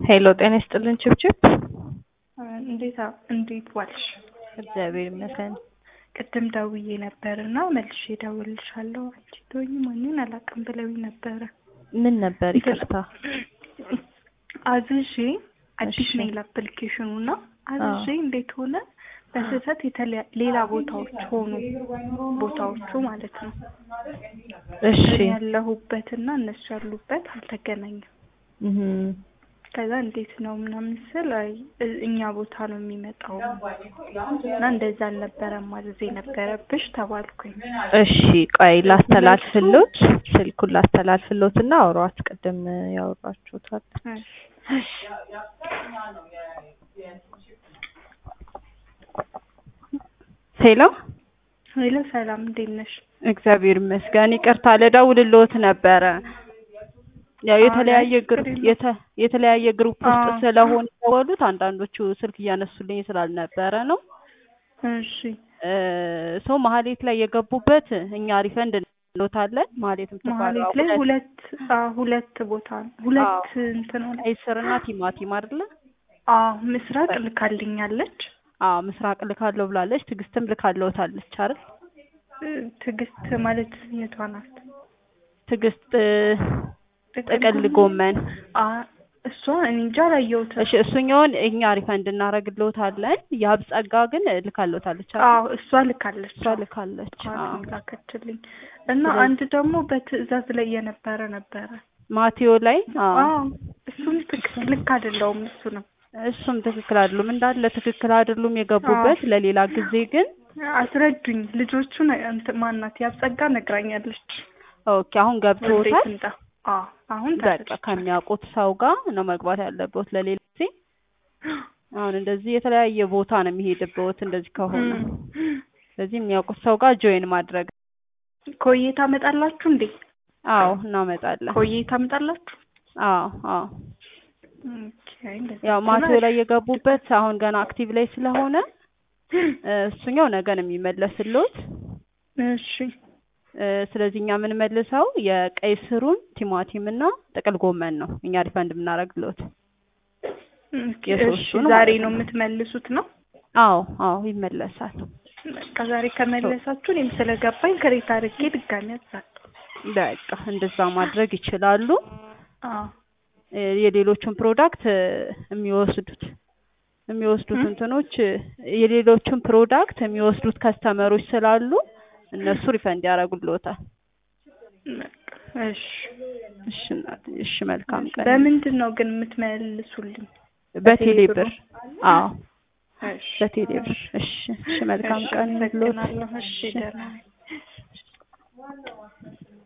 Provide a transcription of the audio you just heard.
ሄሎ ጤና ይስጥልን ችብችብ። እንዴት እንዴት ዋልሽ? እግዚአብሔር ይመስገን። ቅድም ደውዬ ነበር እና መልሼ እደውልልሻለሁ አንቺ ትሆኚ ማንን አላውቅም ብለውኝ ነበረ። ምን ነበር? ይቅርታ አዝዤ አዲስ እሺ። ሜል አፕሊኬሽኑ እና አዝዤ እንዴት ሆነ በስህተት የተለያ ሌላ ቦታዎች ሆኑ ቦታዎቹ ማለት ነው እሺ ያለሁበትና እነሱ ያሉበት አልተገናኘም። እህም፣ ከዛ እንዴት ነው ምናምን ስል አይ እ- እኛ ቦታ ነው የሚመጣው እና እንደዛ አልነበረም ማዘዝ የነበረብሽ ተባልኩኝ። እሺ ቆይ ላስተላልፍሎት፣ ስልኩን ላስተላልፍሎት እና አውሯት። ቅድም ያወራችሁታል። እሺ። ሄሎ ሄሎ ሰላም እንዴት ነሽ? እግዚአብሔር ይመስገን። ይቅርታ ልደውልልዎት ነበረ። ያው አይ፣ የተለያየ ችግር ግሩፕ የለውም። የተ- የተለያየ ግሩፕ ውስጥ አዎ። ስለሆኑ የደወሉት አንዳንዶቹ ስልክ እያነሱልኝ ስላልነበረ ነው። እሺ እ ሰው መሀሌት ላይ የገቡበት እኛ ሪፈንድ እንሎታለን። መሀሌት የምትባለው መሀሌት ላይ ሁለት አዎ፣ ሁለት ቦታ ነው ሁለት እንትን ሆነ። ቀይ ስርና ቲማቲም አይደለ? አዎ ምስራቅ ልካልኛለች። አዎ ምስራቅ ልካለው ብላለች። ትዕግስትም ልካለውታለች አይደል? እ፣ ትዕግስት ማለት የቷ ናት? ትዕግስት እ፣ ጥቅል ጎመን አ እሷ እኔ እንጃ አላየሁትም። እሺ፣ እሱኛውን እኛ ሪፈንድ እናደርግልዎታለን። የሀብ ጸጋ ግን ልካለውታለች አይደል? አዎ እሷ ልካለች። እሷ ልካለች። አዎ ኳን ላከችልኝ እና ስለዚህ- አንድ ደግሞ በትዕዛዝ ላይ የነበረ ነበረ። ማቴዎ ላይ አዎ አዎ እሱም ትክክል ልክ አይደለውም። እሱ ነው እሱም ትክክል አይደሉም እንዳለ ትክክል አይደሉም የገቡበት። ለሌላ ጊዜ ግን አስረዱኝ። ልጆቹን እንትን ማናት ያብጸጋ ነግራኛለች። ኦኬ አሁን ገብቶታል። ወዴት እንዳ አዎ አሁን በቃ ተረድቻለሁ። ከሚያውቁት ሰው ጋር ነው መግባት ያለበት ለሌላ ጊዜ። አሁን እንደዚህ የተለያየ ቦታ ነው የሚሄድበት እንደዚህ ከሆነ እም። ስለዚህ የሚያውቁት ሰው ጋር ጆይን ማድረግ። ኮዬ ታመጣላችሁ እንዴ? አዎ እናመጣለን። ኮዬ ታመጣላችሁ? አዎ አዎ ኦኬ እንደዛ ያው ከሆነ ማቴዎ ላይ የገቡበት አሁን ገና አክቲቭ ላይ ስለሆነ እ፣ እሱኛው ነገ ነው የሚመለስልዎት። እሺ እ፣ ስለዚህ እኛ የምንመልሰው የቀይ ስሩን ቲማቲም እና ጥቅል ጎመን ነው እኛ ሪፈንድ የምናደርግልዎት። ኦኬ፣ የሶስቱን እሺ ዛሬ ማለት ነው ነው። የምትመልሱት ነው? አዎ አዎ ይመለሳል። በቃ ዛሬ ከመለሳችሁ እኔም ስለገባኝ ከሬት አድርጌ ድጋሚ አዛለሁ። በቃ እንደዛ ማድረግ ይችላሉ። አዎ እ፣ የሌሎቹን ፕሮዳክት እ፣ የሚወስዱት የሚወስዱት እም? እንትኖች እ፣ የሌሎቹን ፕሮዳክት የሚወስዱት ከስተመሮች ስላሉ እነሱ ሪፈንድ ያደርጉልዎታል። በቃ እሺ። እሺ እናቴ፣ እሺ መልካም ቀን። በምንድን ነው ግን የምትመልሱልኝ? በቴሌ በቴሌ ብር? ብር? አዎ እሺ በቴሌ ብር። እሺ እሺ መልካም እሺ፣ ቀን ይሁንልዎት። አመሰግናለሁ። እሺ ደህና ነኝ።